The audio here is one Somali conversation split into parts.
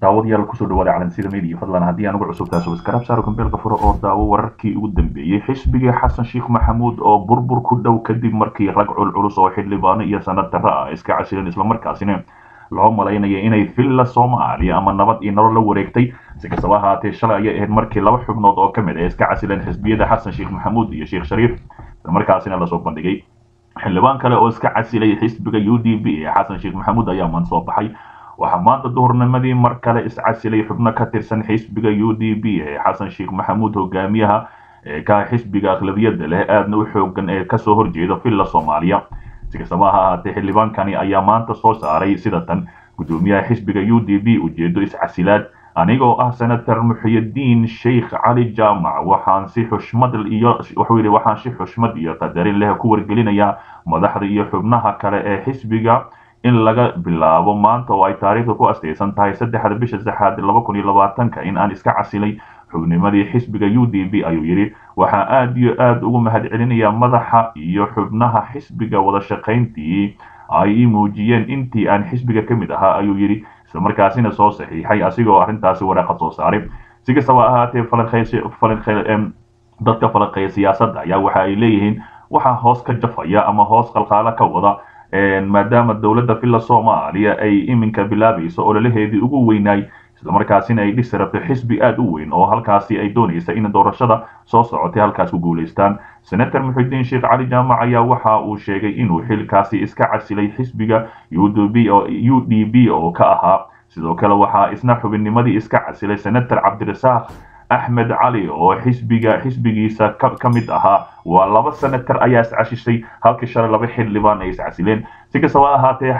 daawadayaal kusoo dhawaada calansida media fadlan haddii aan ugu cusubtahay subscribe saaro kambeelka furo oo daawo wararkii ugu dambeeyey xisbigii xasan sheekh maxamuud oo burbur ku dhow kadib markii rag culculus oo xildhibaano iyo sanad darro ah iska casileen islamarkaasina loo malaynaya inay villa soomaaliya ama nabad iyo nolol la wareegtay si kastaba ahaatee shalay ayay ahayd markii laba xubnood oo ka mid ah iska casileen xisbiyada xasan sheekh maxamuud iyo sheekh shariif islamarkaasina lasoo bandhigay xildhibaan kale oo iska casilay xisbiga u d b ee xasan sheekh maxamuud ayaa maan soo baxay waxaa maanta duhurnimadii mar kale iscasilay xubno ka tirsan xisbiga u d b ee xasan sheekh maxamuud hogaamiyaha ee ka xisbiga aqlabiyada leh aadna u xoogan ee kasoo horjeeda villa soomaaliya si kastaba ha ahaatee xildhibaankani ayaa maanta soo saaray sida tan gudoomiyaha xisbiga u d b ujeedo iscasilaad anigoo ah senator muxiyadiin sheikh cali jaamac waxaan si xushmad iyo wuxuu yidhi waxaan si xushmad iyo qadarin leh ku wargelinayaa madaxda iyo xubnaha kale ee xisbiga in laga bilaabo maanta oo ay taariikhda ku astaysan tahay saddexda bisha saxaad laba kun iyo labaatanka in aan iska casilay xubnimadii xisbiga u d b ayuu yidhi waxaa aada iyo aada ugu mahad celinayaa madaxa iyo xubnaha xisbiga wada shaqayntii ay ii muujiyeen intii aan xisbiga ka mid ahaa ayuu yidhi islamarkaasina soo saxiixay asigoo arrintaasi waraaqad soo saaray si kastaba ahaatee dadka falaqeeya siyaasadda ayaa waxa ay leeyihiin waxaa hoos ka jafaya ama hoos qalqaalo ka wada maadaama dowladda villa soomaaliya ay iminka bilaabayso ololaheedii ugu weynaay islamarkaasina ay dhisi rabto xisbi aada u weyn oo halkaasi ay doonaysa in doorashada soo socotay halkaas ku guulaystaan senator muxidiin sheekh cali jaamac ayaa waxa uu sheegay inuu xilkaasi iska casilay xisbiga u d b oo ka ahaa sidoo kale waxaa isna xubinnimadii iska casilay senator cabdirasaaq axmed cali oo xisbiga xisbigiisa ka mid ahaa waa laba senator ayaa iscashishay halkii shalay laba xildhibaan ay iscasileen si kastaba ahaatee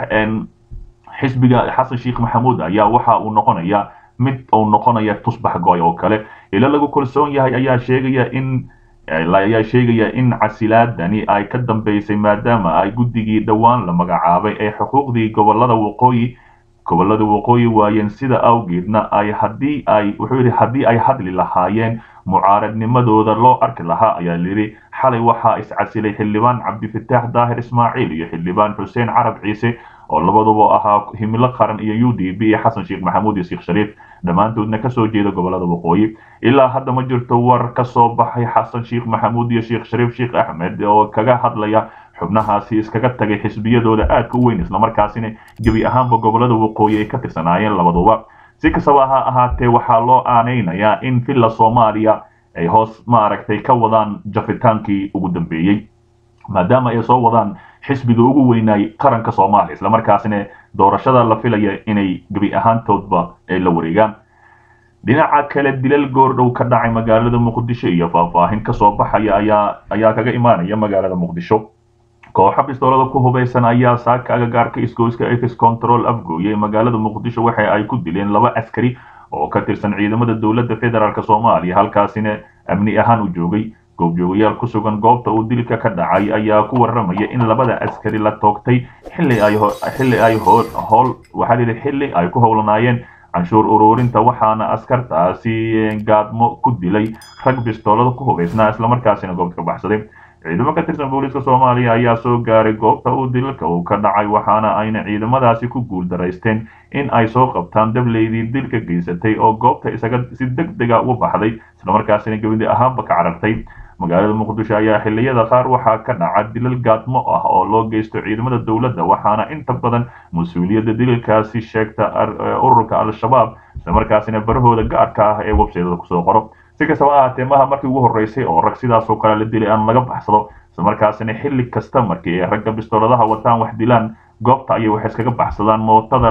xisbiga xasan sheekh maxamuud ayaa waxa uu noqonaya mid uu noqonaya tusbax gooy oo kale ila lagu kalsoon yahay ayaa sheegaya in ayaa sheegaya in casilaadani ay ka dambeysay maadaama ay guddigii dhowaan la magacaabay ee xuquuqdii gobolada waqooyi gobolada waqooyi waayeen sida awgeedna ay haddii ay wuxuu yidhi haddii ay hadli lahaayeen mucaaradnimadooda loo arki lahaa ayaa layidhi xalay waxaa iscasilay xildhibaan cabdifataax daahir ismaaciil iyo xildhibaan xuseen carab ciise oo labaduba ahaa himilo qaran iyo u d b iyo xasan sheekh maxamuud iyo sheekh shariif dhammaantoodna kasoo jeeda gobolada waqooyi ilaa hadda ma jirto war ka soo baxay xasan sheekh maxamuud iyo sheekh shariif sheekh axmed oo kaga hadlaya xubnahaasi iskaga tagay xisbiyadooda aadka u weyn islamarkaasina gebi ahaanba gobolada waqooyi ay ka tirsanaayeen labaduba si kastaba ha ahaatee waxaa loo aanaynayaa in villa soomaaliya ay hoos maaragtay ka wadaan jafitaankii ugu dambeeyey maadaama ay soo wadaan xisbiga ugu weynaay qaranka soomaaliya islamarkaasina doorashada la filaya inay gebi ahaantoodba ay la wareegaan dhinaca kale dilal goordhow ka dhacay magaalada muqdisho iyo faahfaahin kasoo baxaya ayaa ayaa kaga imaanaya magaalada muqdisho kooxa bistoolada ku hubaysan ayaa saaka agagaarka isgoyska ex control afgooye magaalada muqdisho waxa ay ku dileen laba askari oo ka tirsan ciidamada dowladda federaalk soomaaliya halkaasina amni ahaan u joogay goobjoogayaal ku sugan goobta uu dilka ka dhacay ayaa ku warramaya in labada askari la toogtay xilli ay xilli ay hool waxaa lihi xilli ay ku howlanaayeen canshuur ururinta waxaana askartaasi gaadmo ku dilay rag bistoolada ku hubaysnaa islamarkaasina goobta ka baxsaday ciidamo ka tirsan booliiska soomaaliya ayaa soo gaaray goobta uu dilka uu ka dhacay waxaana ayna ciidamadaasi ku guuldaraysteen in ay soo qabtaan dableydii dilka geysatay oo goobta isaga si deg dega uga baxday islamarkaasina gebadi ahaanba ka carartay magaalada muqdisho ayaa xilliyada qaar waxaa ka dhaca dilal gaadmo ah oo loo geysto ciidamada dowladda waxaana inta badan mas-uuliyadda dilalkaasi sheegta ururka al-shabaab islamarkaasina barahooda gaarka ah ee websaytada kusoo qoro si kastaba ahaatee maha markii ugu horreysay oo rag sidaasoo kale la dilay aan laga baxsado islamarkaasina xilli kasta markii ay ragga bistooladaha wataan wax dilaan goobta ayay waxay iskaga baxsadaan mootada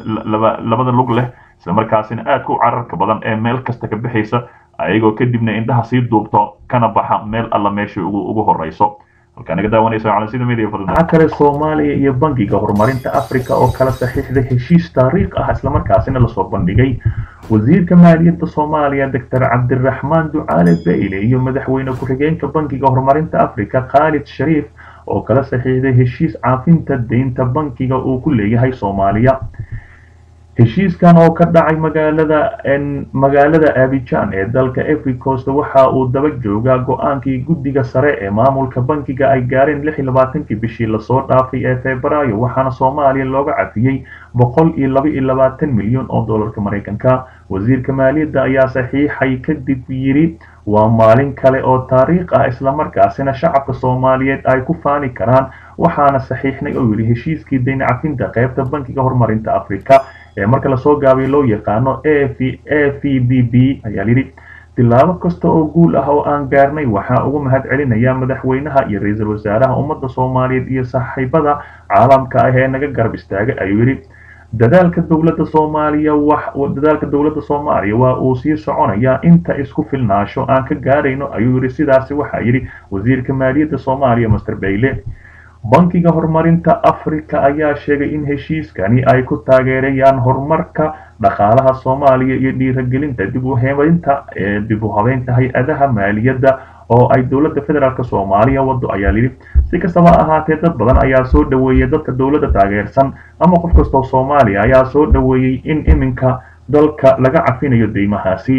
labada lug leh islamarkaasina aadka u cararka badan ee meel kasta ka bixaysa ayagoo kadibna indhaha sii duubto kana baxa meel alla meesha ugu horeyso halkaa naga daawanaysa calansida media waxaa kale soomaaliya iyo bangiga horumarinta africa oo kala saxiixday heshiis taariikh ah islamarkaasina lasoo bandhigay wasiirka maaliyadda soomaaliya doctor cabdiraxmaan ducaale bayle iyo madaxweyne ku-xigeenka bangiga horumarinta africa khaalid shariif oo kala saxiixday heshiis caafinta deynta bankiga uu ku leeyahay soomaaliya heshiiskan oo ka dhacay magaalada magaalada abijan ee dalka africost waxa uu daba joogaa go-aankii guddiga sare ee maamulka bankiga ay gaareen lix iyo labaatankii bishii lasoo dhaafay ee febraayo waxaana soomaaliya looga cafiyey boqol iyo laba iyo labaatan milyan oo dollarka maraykanka wasiirka maaliyadda ayaa saxiixay kadib yidhi waa maalin kale oo taariikh ah islamarkaasina shacabka soomaaliyeed ay ku faani karaan waxaana saxiixnay oo yidhi heshiiskii dayn cafinta qaybta bankiga horumarinta africa ee marka lasoo gaabay loo yaqaano a v b b ayaa yidhi tilaabo kasta oo guul ah oo aan gaarnay waxaa ugu mahad celinaya madaxweynaha iyo ra-iisul wasaaraha ummadda soomaaliyeed iyo saaxiibada caalamka ah ee naga garab istaagay ayuu yidhi dadaalka dowladda soomaaliya dadaalka dowladda soomaaliya waa uu sii soconayaa inta isku filnaasho aan ka gaarayno ayuu yidhi sidaasi waxaa yidhi wasiirka maaliyadda soomaaliya master bayle bankiga horumarinta africa ayaa sheegay in heshiiskani ay ku taageerayaan horumarka dhaqaalaha soomaaliya iyo dhiiragelinta dib u hebaynta ee dib u habeynta hay-adaha maaliyadda oo ay dowladda federaalk soomaaliya wado ayaa yidhi si kastaba ahaatee dad badan ayaa soo dhaweeyay dadka dowladda taageersan ama qof kastoo soomaaliya ayaa soo dhaweeyey in iminka dalka laga cafinayo deymahaasi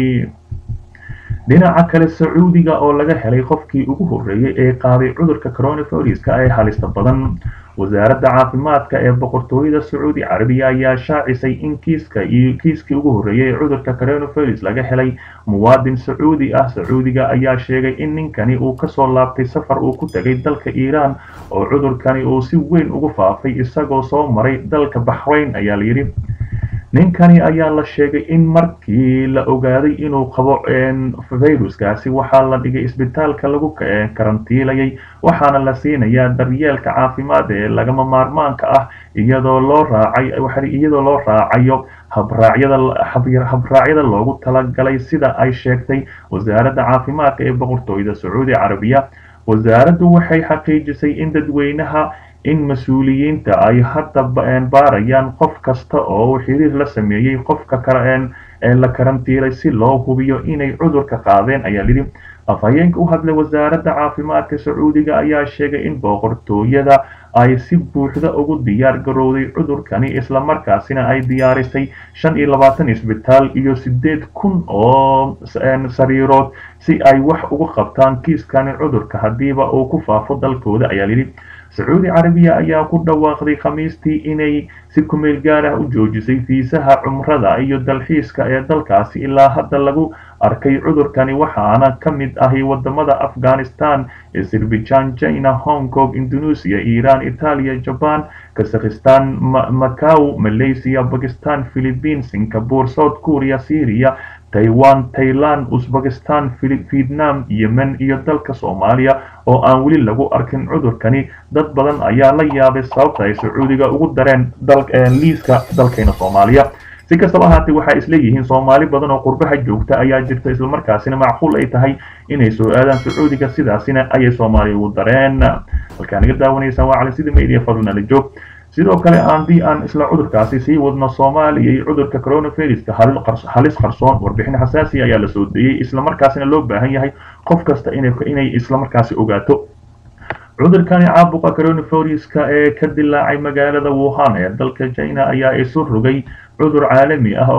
dhinaca kale sacuudiga oo laga helay qofkii ugu horreeyey ee qaaday cudurka coronaviruska ee halista badan wasaaradda caafimaadka ee boqortooyada sacuudi carabiya ayaa shaacisay in kiiska iyo kiiskii ugu horreeyey ee cudurka coronavirus laga helay muwaadin sacuudi ah sacuudiga ayaa sheegay in ninkani uu kasoo laabtay safar uu ku tegay dalka iiraan oo cudurkani uu si weyn ugu faafay isagoo soo maray dalka baxrayn ayaa layidhi ninkani ayaa la sheegay in markii la ogaaday inuu qabo viruskaasi waxaa la dhigay isbitaalka lagu karantiilayay waxaana la siinayaa daryeelka caafimaad ee lagama maarmaanka ah iyadoo loo raacay iyadoo loo raacayo habraacyada habraacyada loogu talagalay sida ay sheegtay wasaaradda caafimaadka ee boqortooyada sacuudi carabiya wasaaraddu waxay xaqiijisay in dadweynaha in mas-uuliyiinta ay hadda baarayaan qof kasta oo uu xiriir la sameeyey qofka ee la karantiilay si loo hubiyo inay cudurka qaadeen ayaa lidhi afhayeenka u hadlay wasaaradda caafimaadka sacuudiga ayaa sheegay in boqortooyada ay si buuxda ugu diyaar garowday cudurkani islamarkaasina ay diyaarisay shan iyo labaatan isbitaal iyo sideed kun oo sariirood si ay wax uga qabtaan kiiskani cudurka haddiiba uu ku faafo dalkooda ayaa lidhi sacuudi carabiya ayaa ku dhawaaqday khamiistii inay si kumeel gaar ah u joojisay fiisaha cumrada iyo dalxiiska ee dalkaasi ilaa hadda lagu arkay cudurkani waxaana ka mid ahi wadamada afghanistan azerbaijan china hong kong indonesia iran italiya jaban kazakhistan macau malaysia bakistan philippines singapore south korea syria taiwan thailand uzbekistan vietnam yemen iyo dalka soomaaliya oo aan weli lagu arkin cudurkani dad badan ayaa la yaabay sababta ay sacuudiga ugu dareen liiska dalkeena soomaaliya si kastaba ahaatee waxay isleeyihiin soomaali badan oo qurbaha joogta ayaa jirta islamarkaasina macquul ay tahay inay soo aadaan sacuudiga sidaasina ayay soomaaliya ugu dareen halkaa naga daawanaysaan waa cali sida media fadlnala joog sidoo kale haddii aan isla cudurkaasi sii wadno soomaaliya iyo cudurka coronaviruska halis qarsoon warbixin xasaasiya ayaa la soo deeyey islamarkaasina loo baahan yahay qof kasta inay islamarkaasi ogaato cudurkani caabuqa coronaviruska ee ka dilaacay magaalada wuhan ee dalka china ayaa isu rogay cudur caalami ah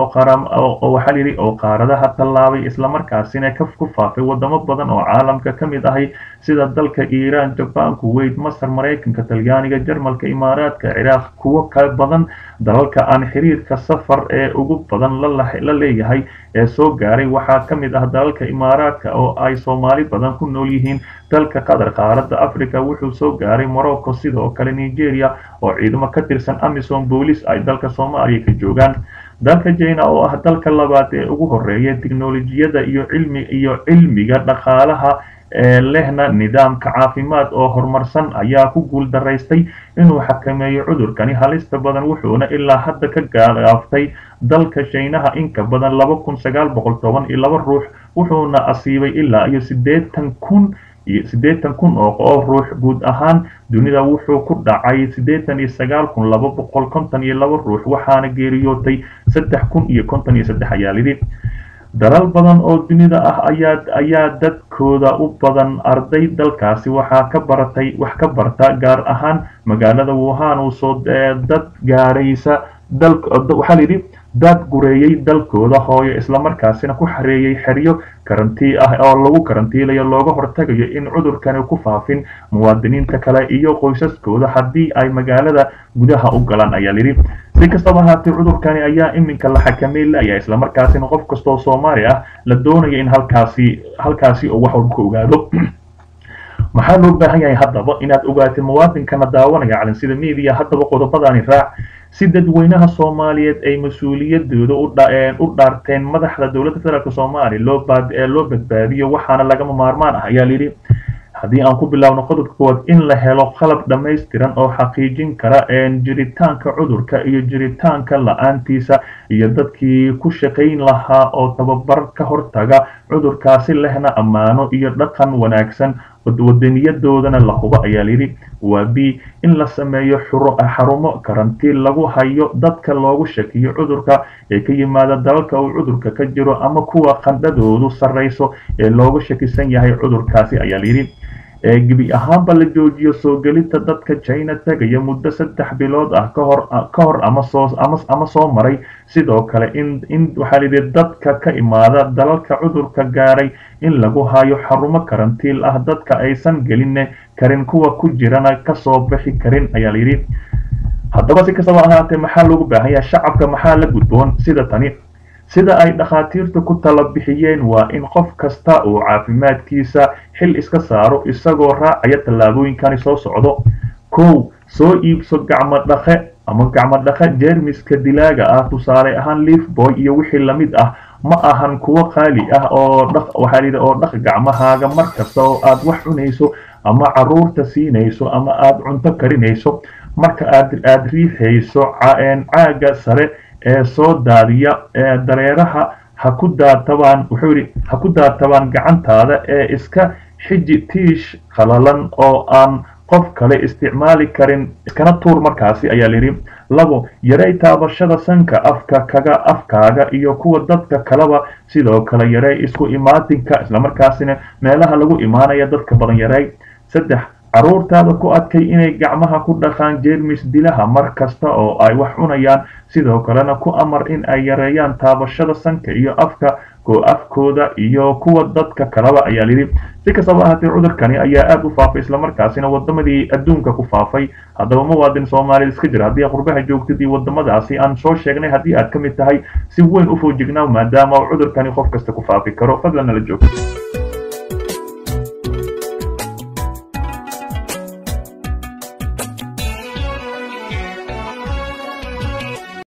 oo waxaa yidhi oo qaaradaha tallaabay islamarkaasina ka ku faafay wadamo badan oo caalamka ka mid ahay sida dalka iiraan jabaan kuwait masar maraykanka talyaaniga jarmalka imaaraadka ciraaq kuwo ka badan dalalka aan xiriirka safar ee ugu badan la leeyahay ee soo gaaray waxaa ka mid ah dalalka imaaraadka oo ay soomaali badan ku nool yihiin dalka qatar qaaradda africa wuxuu soo gaaray morocco sidoo kale nigeria oo ciidamo ka tirsan amisom boolis ay dalka soomaaliya ka joogaan dalka china oo ah dalka labaad ee ugu horeeya tiknolojiyada iyo cilmi iyo cilmiga dhaqaalaha ee lehna nidaamka caafimaad oo horumarsan ayaa ku guul daraystay inuu xakameeyo cudurkani halista badan wuxuuna ilaa hadda ka gaaftay dalka shiinaha inka badan laba kun sagaal boqol toban iyo laba ruux wuxuuna asiibay ilaa iyo siddeetan kun iyo siddeetan kun oo ruux guud ahaan dunida wuxuu ku dhacay siddeetan iyo sagaal kun laba boqol konton iyo laba ruux waxaana geeriyootay saddex kun iyo konton iyo saddex ayaa lidhi dalal badan oo dunida ah ayaa ayaa dadkooda u badan arday dalkaasi waxaa ka baratay wax ka barta gaar ahaan magaalada wuhan uu soo dad gaaraysa waxaa la yidhi daad gureeyey dalkooda hooyo islamarkaasina ku xareeyey xeryo karantii ah oo lagu karantiilayo looga hortagayo in cudurkani ku faafin muwaadiniinta kale iyo qoysaskooda haddii ay magaalada gudaha u galaan ayaa layidhi si kastaba ahaatee cudurkani ayaa iminka la xakamay laya islamarkaasina qof kastoo soomaali ah la doonayo in halkaasi halkaasi uu wax walba ka ogaado maxaa loo baahan yahay haddaba inaad ogaatid muwaadinkana daawanaya calansida media haddaba qodobadani raac si dadweynaha soomaaliyeed ay mas-uuliyadooda u dhaarteen madaxda dowladda federaalk soomaaliya loo loo badbaadiyo waxaana lagama maarmaan ah ayaa layidhi haddii aan ku bilaabno qodobka koowaad in la helo qalab dhammaystiran oo xaqiijin kara jiritaanka cudurka iyo jiritaanka la-aantiisa iyo dadkii ku shaqayn lahaa oo tababar ka hortaga cudurkaasi lehna ammaano iyo dhaqan wanaagsan wadaniyadoodana la hubo ayaa layidhi waa b in la sameeyo xarumo karantiin lagu hayo dadka loogu shakiyo cudurka ee ka yimaada dalalka uu cudurka ka jiro ama kuwa qandhadoodu sarrayso ee loogu shakisan yahay cudurkaasi ayaa layidhi gebi ahaanba la joojiyo soo gelinta dadka china tegaya muddo saddex bilood ah kahor ka hor ama soo ama soo maray sidoo kale in in waxaa layidhi dadka ka imaada dalalka cudurka gaaray in lagu hayo xarumo karantiil ah dadka aysan gelin karin kuwa ku jirana kasoo bixi karin ayaa layidhi haddaba si kastaba ahaatee maxaa loogu baahan yahay shacabka maxaa la gudboon sida tani sida ay dhakhaatiirtu ku tala bixiyeen waa in qof kasta uu caafimaadkiisa xil iska saaro isagoo raacaya tallaabooyinkani soo socdo kow soo iibso gacmo dhaqe ama gacmo dhaqe jeermiska dilaaga ah tusaale ahaan liifboy iyo wixii lamid ah ma ahan kuwo qaali ah oo dhaq waxaa layidhi oo dhaq gacmahaaga mar kasta oo aad wax cunayso ama caruurta siinayso ama aad cunto karinayso marka aad aad riixayso caaga sare ee soo daadiya dareeraha ha ku daatabaan wuxuu yidhi ha ku daatabaan gacantaada ee iska xiji tiish qalalan oo aan qof kale isticmaali karin iskana tuur markaasi ayaa layidhi labo yarey taabashada sanka afka kaga afkaaga iyo kuwa dadka kaleba sidoo kale yarey isku imaatinka islamarkaasina meelaha lagu imaanaya dadka badan yarey saddex caruurtaada ku adkay inay gacmaha ku dhaqaan jeermis dilaha mar kasta oo ay wax cunayaan sidoo kalena ku amar in ay yareeyaan taabashada sanka iyo afka afkooda iyo kuwa dadka kaleba ayaa layidhi si kastaba ahaatee cudurkani ayaa aada u faafay islamarkaasina wadamadii adduunka ku faafay haddaba muwaadin soomaaliyed iska jira haddii qurbaha joogtid iyo wadamadaasi aan soo sheegnay haddii aad ka mid tahay si weyn u foojignaa maadaama cudurkani qof kasta ku faafi karo fadlan nala joogto